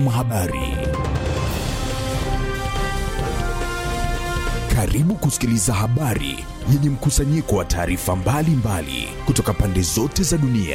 Habari. Karibu kusikiliza habari yenye mkusanyiko wa taarifa mbalimbali kutoka pande zote za dunia.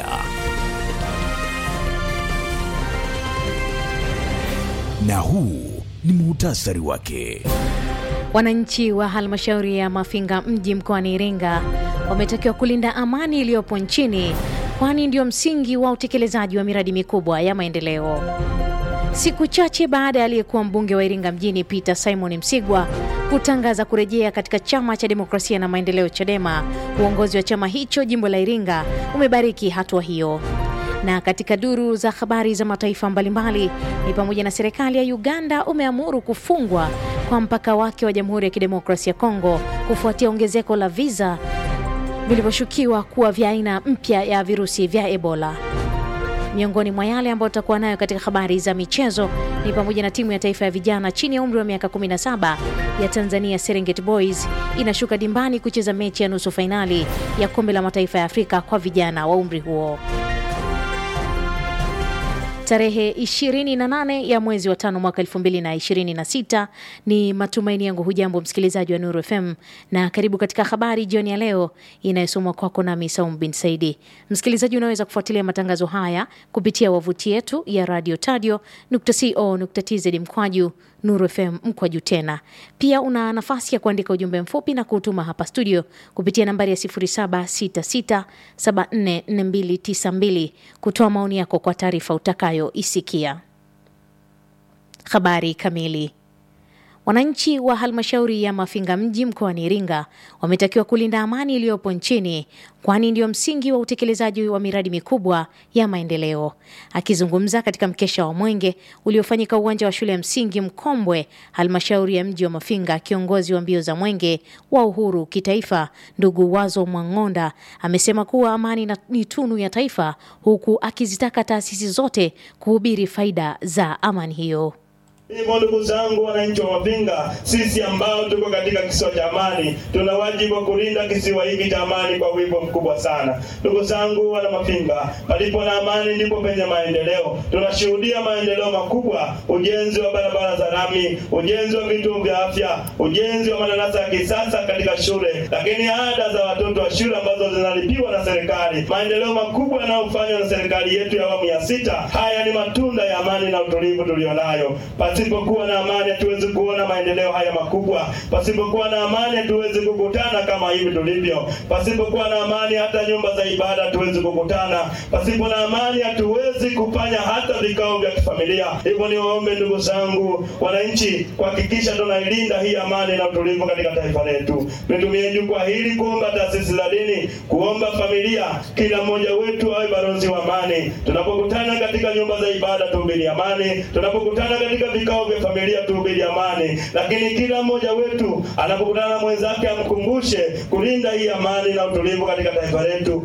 Na huu ni muhtasari wake. Wananchi wa halmashauri ya Mafinga mji mkoani Iringa wametakiwa kulinda amani iliyopo nchini kwani ndio msingi wa utekelezaji wa miradi mikubwa ya maendeleo. Siku chache baada ya aliyekuwa mbunge wa Iringa mjini Peter Simon Msigwa kutangaza kurejea katika chama cha demokrasia na maendeleo CHADEMA, uongozi wa chama hicho jimbo la Iringa umebariki hatua hiyo. Na katika duru za habari za mataifa mbalimbali ni pamoja na serikali ya Uganda umeamuru kufungwa kwa mpaka wake wa Jamhuri ya Kidemokrasia ya Kongo kufuatia ongezeko la visa vilivyoshukiwa kuwa vya aina mpya ya virusi vya Ebola. Miongoni mwa yale ambayo tutakuwa nayo katika habari za michezo ni pamoja na timu ya taifa ya vijana chini ya umri wa miaka 17 ya Tanzania Serengeti Boys inashuka dimbani kucheza mechi ya nusu fainali ya kombe la mataifa ya Afrika kwa vijana wa umri huo. Tarehe 28 ya mwezi wa tano mwaka 2026 ni matumaini yangu. Hujambo msikilizaji wa Nuru FM na karibu katika habari jioni ya leo inayosomwa kwako nami Saum bin Saidi. Msikilizaji, unaweza kufuatilia matangazo haya kupitia wavuti yetu ya radio tadio co.tz mkwaju Nuru FM mkwaju tena. Pia una nafasi ya kuandika ujumbe mfupi na kuutuma hapa studio kupitia nambari ya 0766744292 kutoa maoni yako kwa taarifa utakayoisikia. Habari kamili. Wananchi wa halmashauri ya Mafinga mji mkoani Iringa wametakiwa kulinda amani iliyopo nchini kwani ndio msingi wa utekelezaji wa miradi mikubwa ya maendeleo. Akizungumza katika mkesha wa Mwenge uliofanyika uwanja wa shule ya msingi Mkombwe, halmashauri ya mji wa Mafinga, kiongozi wa mbio za Mwenge wa Uhuru kitaifa ndugu Wazo Mwang'onda amesema kuwa amani ni tunu ya taifa, huku akizitaka taasisi zote kuhubiri faida za amani hiyo. Hivyo ndugu zangu, wananchi wa Mafinga, sisi ambao tuko katika kisiwa cha amani, tuna wajibu wa kulinda kisiwa hiki cha amani kwa wigo mkubwa sana. Ndugu zangu wana Mafinga, palipo na amani ndipo penye maendeleo. Tunashuhudia maendeleo makubwa, ujenzi wa barabara za lami, ujenzi wa vituo vya afya, ujenzi wa madarasa ya kisasa katika shule, lakini ada za watoto wa shule ambazo zinalipiwa na serikali, maendeleo makubwa yanayofanywa na serikali yetu ya awamu ya sita. Haya ni matunda ya amani na utulivu tulionayo. Pasipokuwa na amani hatuwezi kuona maendeleo haya makubwa. Pasipokuwa na amani hatuwezi kukutana kama hivi tulivyo. Pasipokuwa na amani hata nyumba za ibada hatuwezi kukutana. Pasipo na amani hatuwezi kufanya hata vikao vya kifamilia. Hivyo ni waombe ndugu zangu wananchi, kuhakikisha tunailinda hii amani na utulivu katika taifa letu. Nitumie jukwaa hili kuomba taasisi za dini, kuomba familia, kila mmoja wetu awe balozi wa amani. Tunapokutana katika nyumba za ibada tuhubiri amani. Tunapokutana katika vikao vya familia tuhubiri amani, lakini kila mmoja wetu anapokutana na mwenzake amkumbushe kulinda hii amani na utulivu katika taifa letu.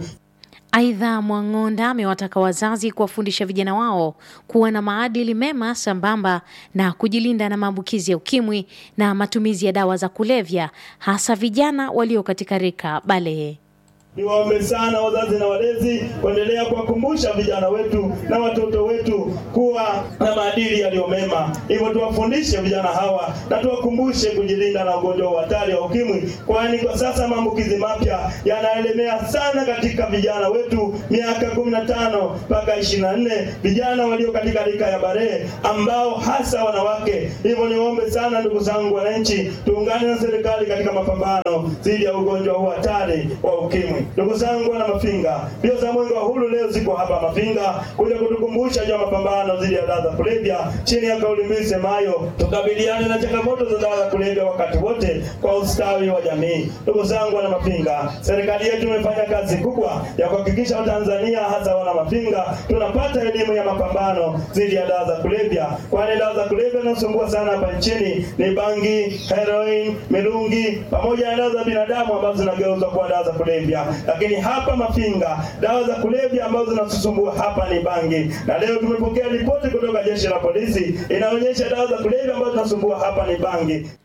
Aidha, Mwang'onda amewataka wazazi kuwafundisha vijana wao kuwa na maadili mema sambamba na kujilinda na maambukizi ya ukimwi na matumizi ya dawa za kulevya, hasa vijana walio katika rika balehe. Niwaombe sana wazazi na walezi kuendelea kuwakumbusha vijana wetu na watoto wetu kuwa na maadili yaliyo mema. Hivyo tuwafundishe vijana hawa na tuwakumbushe kujilinda na ugonjwa wa hatari wa ukimwi, kwani kwa sasa maambukizi mapya yanaelemea sana katika vijana wetu miaka 15 mpaka 24, vijana walio katika rika ya barehe ambao hasa wanawake. Hivyo niwaombe sana ndugu zangu wananchi, tuungane na serikali katika mapambano dhidi ya ugonjwa huu hatari wa ukimwi. Ndugu zangu wana Mafinga, mbio za Mwenge wa Uhuru leo ziko hapa Mafinga kuja kutukumbusha juu ya mapambano dhidi ya dawa za kulevya chini ya kauli mbiu isemayo tukabiliane na changamoto za dawa za kulevya wakati wote kwa ustawi wa jamii. Ndugu zangu wana Mafinga, serikali yetu imefanya kazi kubwa ya kuhakikisha Watanzania hasa wana Mafinga tunapata elimu ya mapambano dhidi ya dawa za kulevya, kwani dawa za kulevya zinasumbua sana hapa nchini ni bangi, heroin, mirungi pamoja na dawa za binadamu ambazo zinageuzwa kuwa dawa za kulevya lakini hapa Mafinga dawa za kulevya ambazo zinatusumbua hapa ni bangi, na leo tumepokea ripoti kutoka jeshi la polisi inaonyesha dawa za kulevya ambazo zinasumbua hapa ni bangi.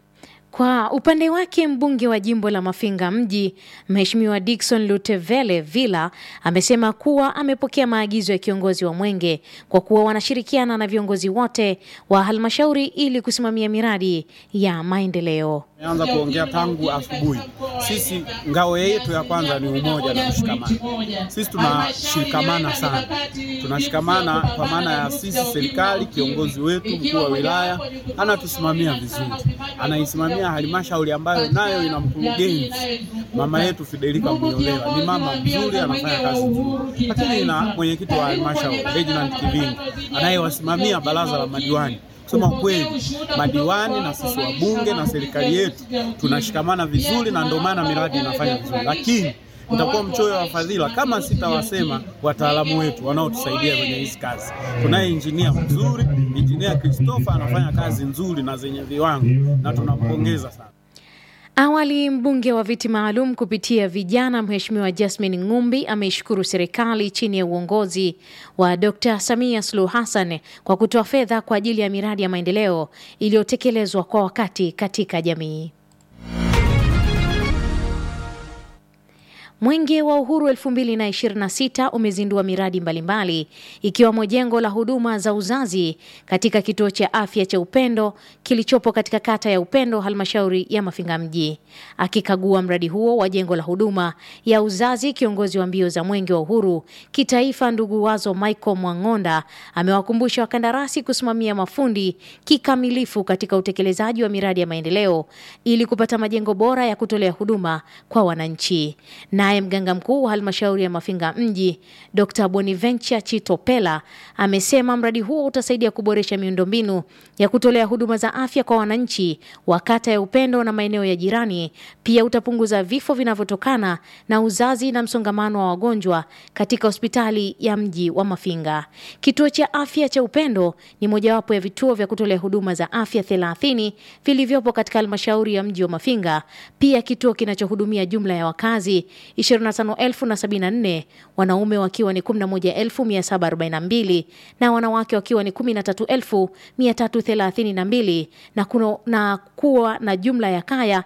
Kwa upande wake mbunge wa jimbo la Mafinga mji Mheshimiwa Dickson Lutevele Villa amesema kuwa amepokea maagizo ya kiongozi wa Mwenge kwa kuwa wanashirikiana na viongozi wote wa halmashauri ili kusimamia miradi ya maendeleo. Tumeanza kuongea tangu asubuhi. Sisi ngao yetu ya kwanza ni umoja na mshikamano. Sisi tunashikamana sana, tunashikamana kwa maana ya sisi, serikali, kiongozi wetu mkuu wa wilaya anatusimamia vizuri, anaisimamia halmashauri ambayo nayo ina mkurugenzi mama yetu Fidelika Mnyolewa, ni mama mzuri, anafanya kazi nzuri, lakini na mwenyekiti wa halmashauri Reginald Kivingi anayewasimamia baraza la madiwani Kusema kweli, madiwani na sisi wabunge na serikali yetu tunashikamana vizuri, na ndio maana miradi inafanya vizuri, lakini nitakuwa mchoyo wa fadhila kama sitawasema wataalamu wetu wanaotusaidia kwenye hizi kazi. Tunaye injinia mzuri, injinia Christopher anafanya kazi nzuri na zenye viwango, na tunampongeza sana. Awali mbunge wa viti maalum kupitia vijana Mheshimiwa Jasmine Ng'umbi ameishukuru serikali chini ya uongozi wa Dr. Samia Suluhu Hassan kwa kutoa fedha kwa ajili ya miradi ya maendeleo iliyotekelezwa kwa wakati katika jamii. Mwenge wa Uhuru 2026 umezindua miradi mbalimbali ikiwemo jengo la huduma za uzazi katika kituo cha afya cha Upendo kilichopo katika kata ya Upendo, halmashauri ya Mafinga mji. Akikagua mradi huo wa jengo la huduma ya uzazi, kiongozi wa mbio za Mwenge wa Uhuru kitaifa, ndugu Wazo Michael Mwang'onda amewakumbusha wakandarasi kusimamia mafundi kikamilifu katika utekelezaji wa miradi ya maendeleo ili kupata majengo bora ya kutolea huduma kwa wananchi. Naye mganga mkuu wa halmashauri ya Mafinga mji Dr. Boniventure Chitopela amesema mradi huo utasaidia kuboresha miundombinu ya kutolea huduma za afya kwa wananchi wa kata ya Upendo na maeneo ya jirani. Pia utapunguza vifo vinavyotokana na uzazi na msongamano wa wagonjwa katika hospitali ya mji wa Mafinga. Kituo cha afya cha Upendo ni mojawapo ya vituo vya kutolea huduma za afya 30 vilivyopo katika halmashauri ya mji wa Mafinga. Pia kituo kinachohudumia jumla ya wakazi 25,074 wanaume wakiwa ni 11,742 na wanawake wakiwa ni 13,332 na, kuno, na kuwa na jumla ya kaya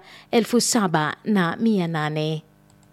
7,800.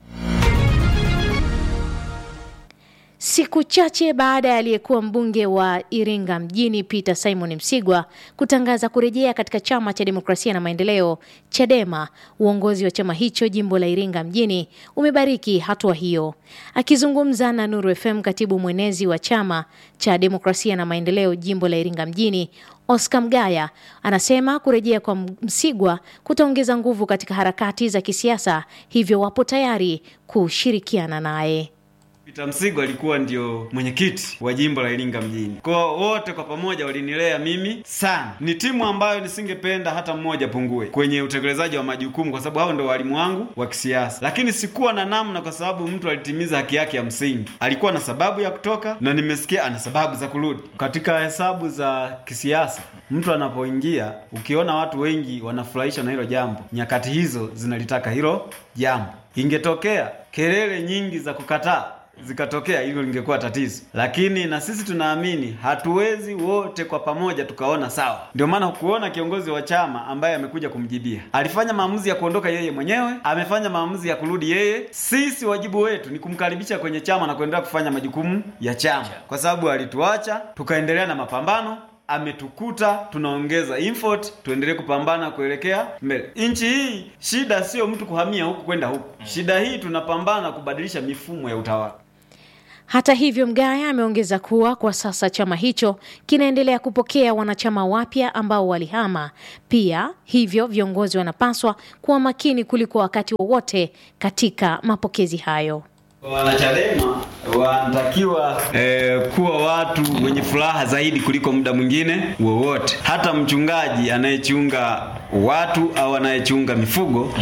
Siku chache baada ya aliyekuwa mbunge wa Iringa mjini Peter Simon Msigwa kutangaza kurejea katika chama cha demokrasia na maendeleo Chadema, uongozi wa chama hicho jimbo la Iringa mjini umebariki hatua hiyo. Akizungumza na Nuru FM, katibu mwenezi wa chama cha demokrasia na maendeleo jimbo la Iringa mjini Oscar Mgaya anasema kurejea kwa Msigwa kutaongeza nguvu katika harakati za kisiasa, hivyo wapo tayari kushirikiana naye. Peter Msigwa alikuwa ndio mwenyekiti wa jimbo la Iringa mjini. Kwa wote kwa pamoja walinilea mimi sana. Ni timu ambayo nisingependa hata mmoja pungue kwenye utekelezaji wa majukumu, kwa sababu hao ndio walimu wangu wa kisiasa. Lakini sikuwa na namna, kwa sababu mtu alitimiza haki yake ya msingi. Alikuwa na sababu ya kutoka na nimesikia ana sababu za kurudi. Katika hesabu za kisiasa, mtu anapoingia, ukiona watu wengi wanafurahishwa na hilo jambo, nyakati hizo zinalitaka hilo jambo. Ingetokea kelele nyingi za kukataa zikatokea hilo lingekuwa tatizo, lakini na sisi tunaamini hatuwezi wote kwa pamoja tukaona sawa. Ndio maana kuona kiongozi wa chama ambaye amekuja kumjibia alifanya maamuzi ya kuondoka yeye mwenyewe, amefanya maamuzi ya kurudi yeye. Sisi wajibu wetu ni kumkaribisha kwenye chama na kuendelea kufanya majukumu ya chama, kwa sababu alituacha tukaendelea na mapambano ametukuta tunaongeza effort, tuendelee kupambana kuelekea mbele. Nchi hii shida sio mtu kuhamia huku kwenda huku, shida hii tunapambana kubadilisha mifumo ya utawala. Hata hivyo, Mgaya ameongeza kuwa kwa sasa chama hicho kinaendelea kupokea wanachama wapya ambao walihama pia, hivyo viongozi wanapaswa kuwa makini kuliko wakati wowote katika mapokezi hayo. Wanachadema wanatakiwa eh, kuwa watu wenye furaha zaidi kuliko muda mwingine wowote. Hata mchungaji anayechunga watu au anayechunga mifugo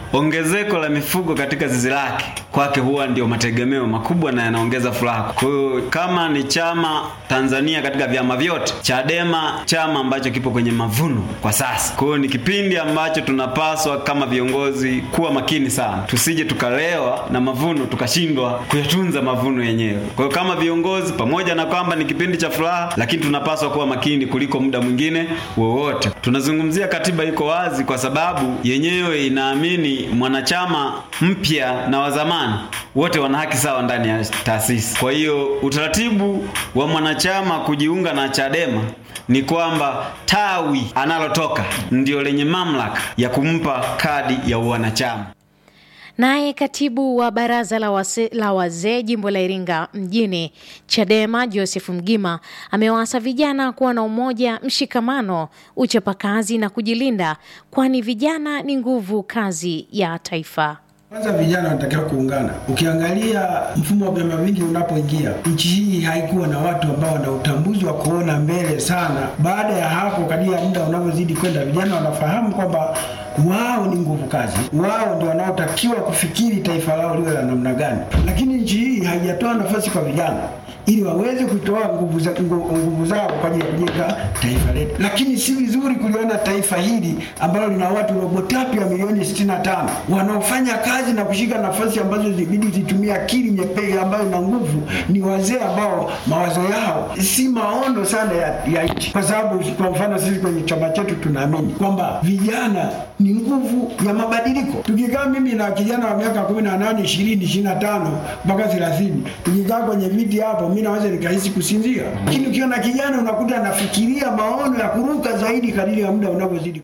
ongezeko la mifugo katika zizi lake kwake huwa ndio mategemeo makubwa na yanaongeza furaha. Kwa hiyo kama ni chama Tanzania katika vyama vyote, Chadema chama ambacho kipo kwenye mavuno kwa sasa. Kwa hiyo ni kipindi ambacho tunapaswa kama viongozi kuwa makini sana, tusije tukalewa na mavuno tukashindwa kuyatunza mavuno yenyewe. Kwa hiyo kama viongozi, pamoja na kwamba ni kipindi cha furaha, lakini tunapaswa kuwa makini kuliko muda mwingine wowote. Tunazungumzia katiba iko wazi, kwa sababu yenyewe inaamini mwanachama mpya na wa zamani wote wana haki sawa ndani ya taasisi. Kwa hiyo utaratibu wa mwanachama kujiunga na Chadema ni kwamba tawi analotoka ndio lenye mamlaka ya kumpa kadi ya uwanachama. Naye katibu wa baraza la, wase, la wazee jimbo la Iringa mjini Chadema Joseph Mgima amewaasa vijana kuwa na umoja, mshikamano, uchapakazi na kujilinda, kwani vijana ni nguvu kazi ya taifa. Kwanza vijana wanatakiwa kuungana. Ukiangalia mfumo wa vyama vingi unapoingia, nchi hii haikuwa na watu ambao wana utambuzi wa kuona mbele sana. Baada ya hapo, kadiri ya muda unavyozidi kwenda, vijana wanafahamu kwamba wao ni nguvu kazi, wao ndio wanaotakiwa kufikiri taifa lao liwe la namna gani. Lakini nchi hii haijatoa nafasi kwa vijana ili waweze kutoa nguvu, za, nguvu zao kwa ajili ya kujenga taifa letu. Lakini si vizuri kuliona taifa hili ambalo lina watu robo tatu ya milioni 65 wanaofanya kazi na kushika nafasi ambazo zibidi zitumia akili nyepesi ambayo ina nguvu, ni wazee ambao mawazo yao si maono sana ya, ya nchi, kwa sababu kwa mfano sisi kwenye chama chetu tunaamini kwamba vijana ni nguvu ya mabadiliko. Tukikaa mimi na kijana wa miaka 18, 20, 25 mpaka 30 tukikaa kwenye viti hapo mimi naweza nikahisi kusinzia, lakini ukiona kijana unakuta anafikiria maono ya kuruka zaidi kadiri ya muda unavyozidi.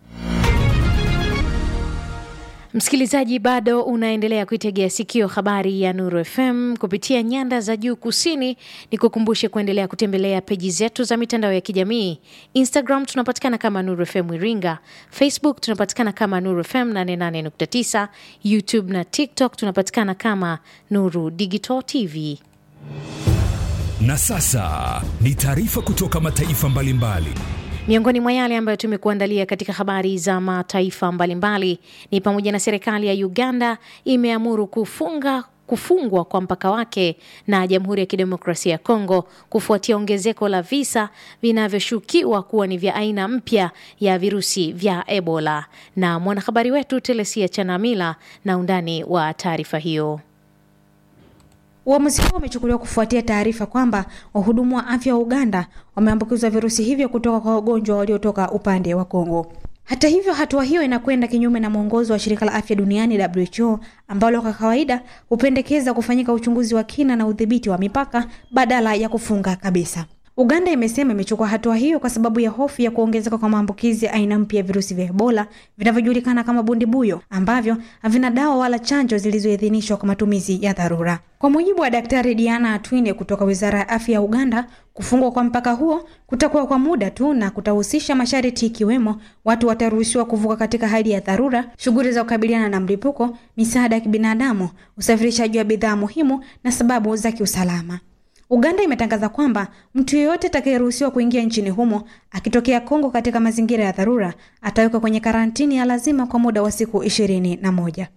Msikilizaji, bado unaendelea kuitegea sikio habari ya Nuru FM kupitia nyanda za juu kusini. Ni kukumbushe kuendelea kutembelea peji zetu za mitandao ya kijamii. Instagram tunapatikana kama Nuru FM Iringa, Facebook tunapatikana kama Nuru FM 88.9, YouTube na TikTok tunapatikana kama Nuru Digital TV. Na sasa ni taarifa kutoka mataifa mbalimbali. Miongoni mwa yale ambayo tumekuandalia katika habari za mataifa mbalimbali ni pamoja na serikali ya Uganda imeamuru kufunga kufungwa kwa mpaka wake na Jamhuri ya Kidemokrasia ya Kongo kufuatia ongezeko la visa vinavyoshukiwa kuwa ni vya aina mpya ya virusi vya Ebola. Na mwanahabari wetu Telesia Chanamila na undani wa taarifa hiyo. Uamuzi huo umechukuliwa kufuatia taarifa kwamba wahudumu wa afya wa Uganda wameambukizwa virusi hivyo kutoka kwa wagonjwa waliotoka upande wa Kongo. Hata hivyo, hatua hiyo inakwenda kinyume na mwongozo wa shirika la afya duniani WHO, ambalo kwa kawaida hupendekeza kufanyika uchunguzi wa kina na udhibiti wa mipaka badala ya kufunga kabisa. Uganda imesema imechukua hatua hiyo kwa sababu ya hofu ya kuongezeka kwa maambukizi ya aina mpya ya virusi vya Ebola vinavyojulikana kama bundibuyo ambavyo havina dawa wala chanjo zilizoidhinishwa kwa matumizi ya dharura. Kwa mujibu wa Daktari Diana Atwine kutoka Wizara ya Afya ya Uganda, kufungwa kwa mpaka huo kutakuwa kwa muda tu na kutahusisha masharti ikiwemo watu wataruhusiwa kuvuka katika hali ya dharura, shughuli za kukabiliana na mlipuko, misaada ya kibinadamu, usafirishaji wa bidhaa muhimu na sababu za kiusalama. Uganda imetangaza kwamba mtu yeyote atakayeruhusiwa kuingia nchini humo akitokea Kongo katika mazingira ya dharura atawekwa kwenye karantini ya lazima kwa muda wa siku ishirini na moja.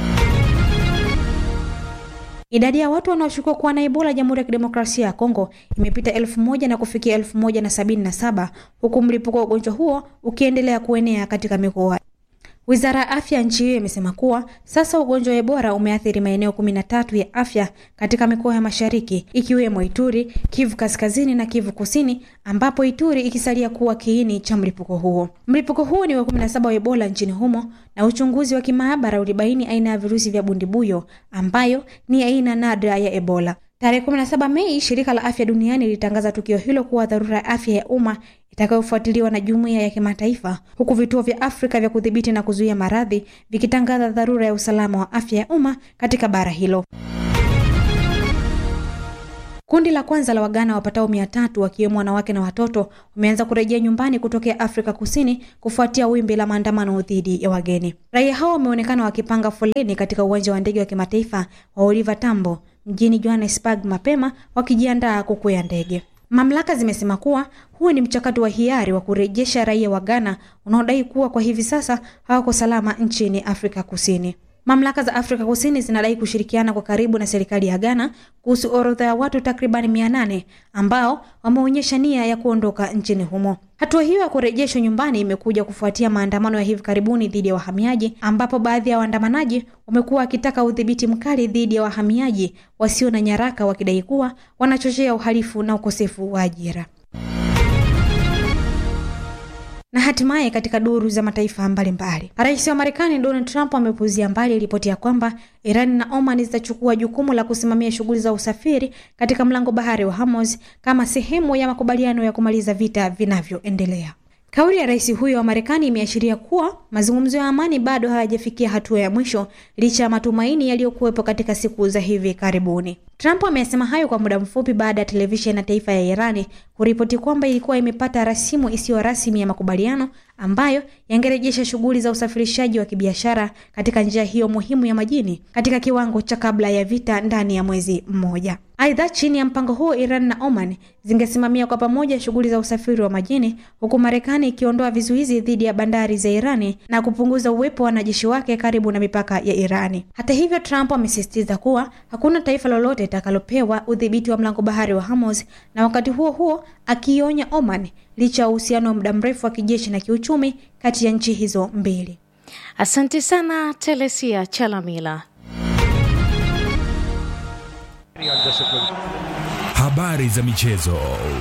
Idadi ya watu wanaoshukiwa kuwa na Ebola Jamhuri ya Kidemokrasia ya Kongo imepita elfu moja na kufikia elfu moja na sabini na saba huku mlipuko wa ugonjwa huo ukiendelea kuenea katika mikoa Wizara ya afya nchi hiyo imesema kuwa sasa ugonjwa wa Ebola umeathiri maeneo kumi na tatu ya afya katika mikoa ya mashariki ikiwemo Ituri, Kivu kaskazini na Kivu kusini, ambapo Ituri ikisalia kuwa kiini cha mlipuko huo. Mlipuko huo ni wa 17 wa Ebola nchini humo, na uchunguzi wa kimaabara ulibaini aina ya virusi vya bundibuyo ambayo ni aina nadra ya Ebola. Tarehe 17 Mei, shirika la afya duniani lilitangaza tukio hilo kuwa dharura ya afya ya umma itakayofuatiliwa na jumuiya ya kimataifa, huku vituo vya Afrika vya kudhibiti na kuzuia maradhi vikitangaza dharura ya usalama wa afya ya umma katika bara hilo. Kundi la kwanza la Wagana wapatao mia tatu wakiwemo wanawake na watoto wameanza kurejea nyumbani kutokea Afrika Kusini kufuatia wimbi la maandamano dhidi ya wageni. Raia hao wameonekana wakipanga foleni katika uwanja wa ndege wa kimataifa wa Oliver Tambo mjini Johannesburg mapema wakijiandaa kukwea ndege. Mamlaka zimesema kuwa huo ni mchakato wa hiari wa kurejesha raia wa Ghana unaodai kuwa kwa hivi sasa hawako salama nchini Afrika Kusini. Mamlaka za Afrika Kusini zinadai kushirikiana kwa karibu na serikali ya Ghana kuhusu orodha ya watu takribani mia nane ambao wameonyesha nia ya kuondoka nchini humo. Hatua hiyo ya kurejeshwa nyumbani imekuja kufuatia maandamano ya hivi karibuni dhidi ya wahamiaji, ambapo baadhi ya waandamanaji wamekuwa wakitaka udhibiti mkali dhidi ya wahamiaji wasio na nyaraka, wakidai kuwa wanachochea uhalifu na ukosefu wa ajira. Na hatimaye katika duru za mataifa mbalimbali, rais wa Marekani Donald Trump amepuuzia mbali ripoti ya kwamba Iran na Oman zitachukua jukumu la kusimamia shughuli za usafiri katika mlango bahari wa Hormuz kama sehemu ya makubaliano ya kumaliza vita vinavyoendelea. Kauli ya rais huyo wa Marekani imeashiria kuwa mazungumzo ya amani bado hayajafikia hatua ya mwisho licha ya matumaini yaliyokuwepo katika siku za hivi karibuni. Trump amesema hayo kwa muda mfupi baada ya televisheni ya taifa ya Irani kuripoti kwamba ilikuwa imepata rasimu isiyo rasmi ya makubaliano ambayo yangerejesha shughuli za usafirishaji wa kibiashara katika njia hiyo muhimu ya majini katika kiwango cha kabla ya vita ndani ya mwezi mmoja. Aidha, chini ya mpango huo, Iran na Oman zingesimamia kwa pamoja shughuli za usafiri wa majini, huku Marekani ikiondoa vizuizi dhidi ya bandari za Irani na kupunguza uwepo wa wanajeshi wake karibu na mipaka ya Irani. Hata hivyo, Trump amesisitiza kuwa hakuna taifa lolote litakalopewa udhibiti wa mlango bahari wa Hormuz, na wakati huo huo akionya Oman licha ya uhusiano wa muda mrefu wa kijeshi na kiuchumi kati ya nchi hizo mbili. Asante sana Telesia Chalamila. Habari za michezo.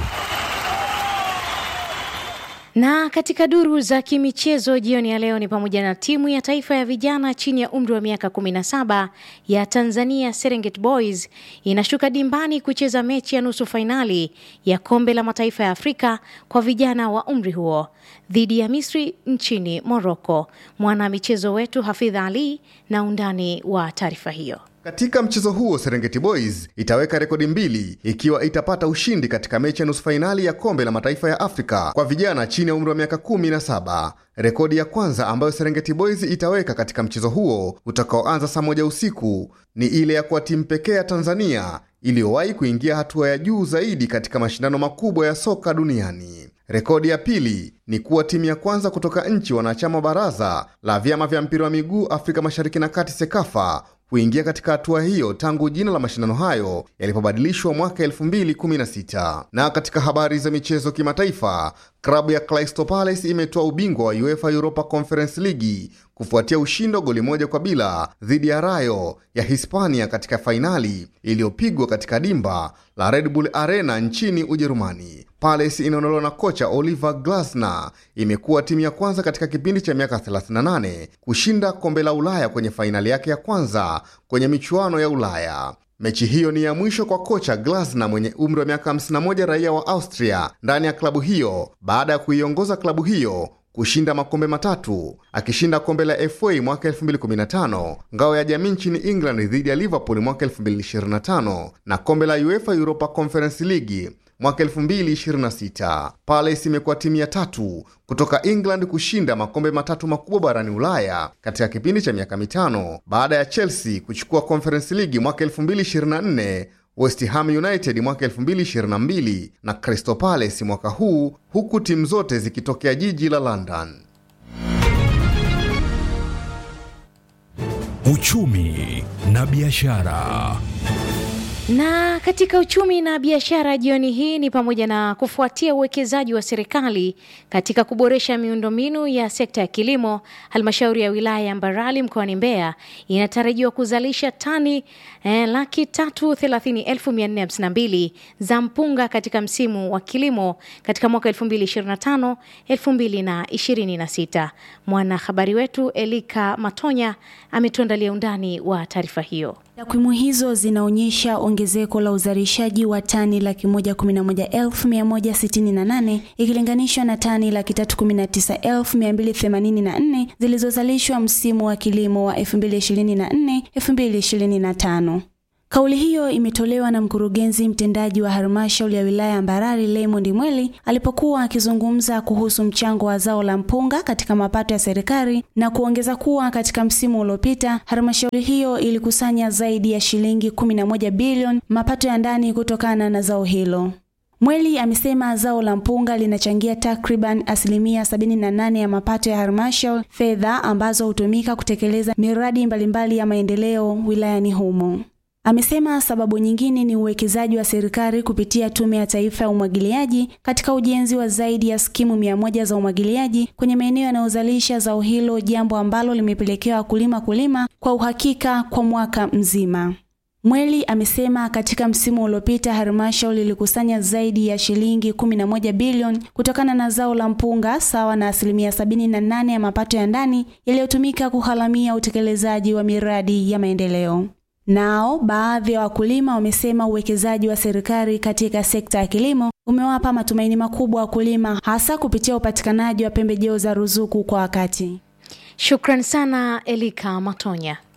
Na katika duru za kimichezo jioni ya leo ni pamoja na timu ya taifa ya vijana chini ya umri wa miaka 17 ya Tanzania Serengeti Boys inashuka dimbani kucheza mechi ya nusu fainali ya kombe la mataifa ya Afrika kwa vijana wa umri huo dhidi ya Misri nchini Morocco. Mwana michezo wetu Hafidha Ali na undani wa taarifa hiyo. Katika mchezo huo Serengeti Boys itaweka rekodi mbili ikiwa itapata ushindi katika mechi ya nusu fainali ya kombe la mataifa ya Afrika kwa vijana chini ya umri wa miaka kumi na saba. Rekodi ya kwanza ambayo Serengeti Boys itaweka katika mchezo huo utakaoanza saa moja usiku ni ile ya kuwa timu pekee ya Tanzania iliyowahi kuingia hatua ya juu zaidi katika mashindano makubwa ya soka duniani. Rekodi ya pili ni kuwa timu ya kwanza kutoka nchi wanachama baraza la vyama vya mpira wa miguu Afrika Mashariki na Kati SEKAFA kuingia katika hatua hiyo tangu jina la mashindano hayo yalipobadilishwa mwaka 2016. Na katika habari za michezo kimataifa, klabu ya Crystal Palace imetoa ubingwa wa UEFA Europa Conference League kufuatia ushindi wa goli moja kwa bila dhidi ya Rayo ya Hispania katika fainali iliyopigwa katika dimba la Red Bull Arena nchini Ujerumani. Palace inaondolewa na kocha Oliver Glasner imekuwa timu ya kwanza katika kipindi cha miaka 38 kushinda kombe la Ulaya kwenye fainali yake ya kwanza kwenye michuano ya Ulaya. Mechi hiyo ni ya mwisho kwa kocha Glasner mwenye umri wa miaka 51, raia wa Austria, ndani ya klabu hiyo baada ya kuiongoza klabu hiyo kushinda makombe matatu akishinda kombe la FA mwaka 2015, ngao ya jamii nchini England dhidi ya Liverpool mwaka 2025 na kombe la UEFA Europa Conference League mwaka 2026. Palace imekuwa timu ya tatu kutoka England kushinda makombe matatu makubwa barani Ulaya katika kipindi cha miaka mitano baada ya Chelsea kuchukua Conference League mwaka 2024, West Ham United mwaka 2022 na Crystal Palace mwaka huu, huku timu zote zikitokea jiji la London. Uchumi na biashara. Na katika uchumi na biashara jioni hii ni pamoja na kufuatia uwekezaji wa serikali katika kuboresha miundombinu ya sekta ya kilimo, halmashauri ya wilaya ya Mbarali mkoani Mbeya inatarajiwa kuzalisha tani eh, laki tatu thelathini elfu mia nne hamsini na mbili za mpunga katika msimu wa kilimo katika mwaka 2025 2026. Mwanahabari wetu Elika Matonya ametuandalia undani wa taarifa hiyo. Takwimu hizo zinaonyesha ongezeko la uzalishaji wa tani laki moja kumi na moja elfu mia moja sitini na nane ikilinganishwa na tani laki tatu kumi na tisa elfu mia mbili themanini na nne zilizozalishwa msimu wa kilimo wa 2024 2025. Kauli hiyo imetolewa na mkurugenzi mtendaji wa halmashauri ya wilaya ya Mbarali Raymond Mweli alipokuwa akizungumza kuhusu mchango wa zao la mpunga katika mapato ya serikali na kuongeza kuwa katika msimu uliopita halmashauri hiyo ilikusanya zaidi ya shilingi 11 bilioni mapato ya ndani kutokana na zao hilo. Mweli amesema zao la mpunga linachangia takriban asilimia 78 ya mapato ya halmashauri, fedha ambazo hutumika kutekeleza miradi mbalimbali ya maendeleo wilayani humo. Amesema sababu nyingine ni uwekezaji wa serikali kupitia Tume ya Taifa ya Umwagiliaji katika ujenzi wa zaidi ya skimu mia moja za umwagiliaji kwenye maeneo yanayozalisha zao hilo, jambo ambalo limepelekea wakulima kulima kwa uhakika kwa mwaka mzima. Mweli amesema katika msimu uliopita halmashauri ilikusanya zaidi ya shilingi 11 bilioni kutokana na zao la mpunga sawa na asilimia 78 ya mapato ya ndani yaliyotumika kuharamia utekelezaji wa miradi ya maendeleo. Nao baadhi ya wakulima wamesema uwekezaji wa serikali katika sekta ya kilimo umewapa matumaini makubwa wakulima hasa kupitia upatikanaji wa pembejeo za ruzuku kwa wakati. Shukran sana Elika Matonya.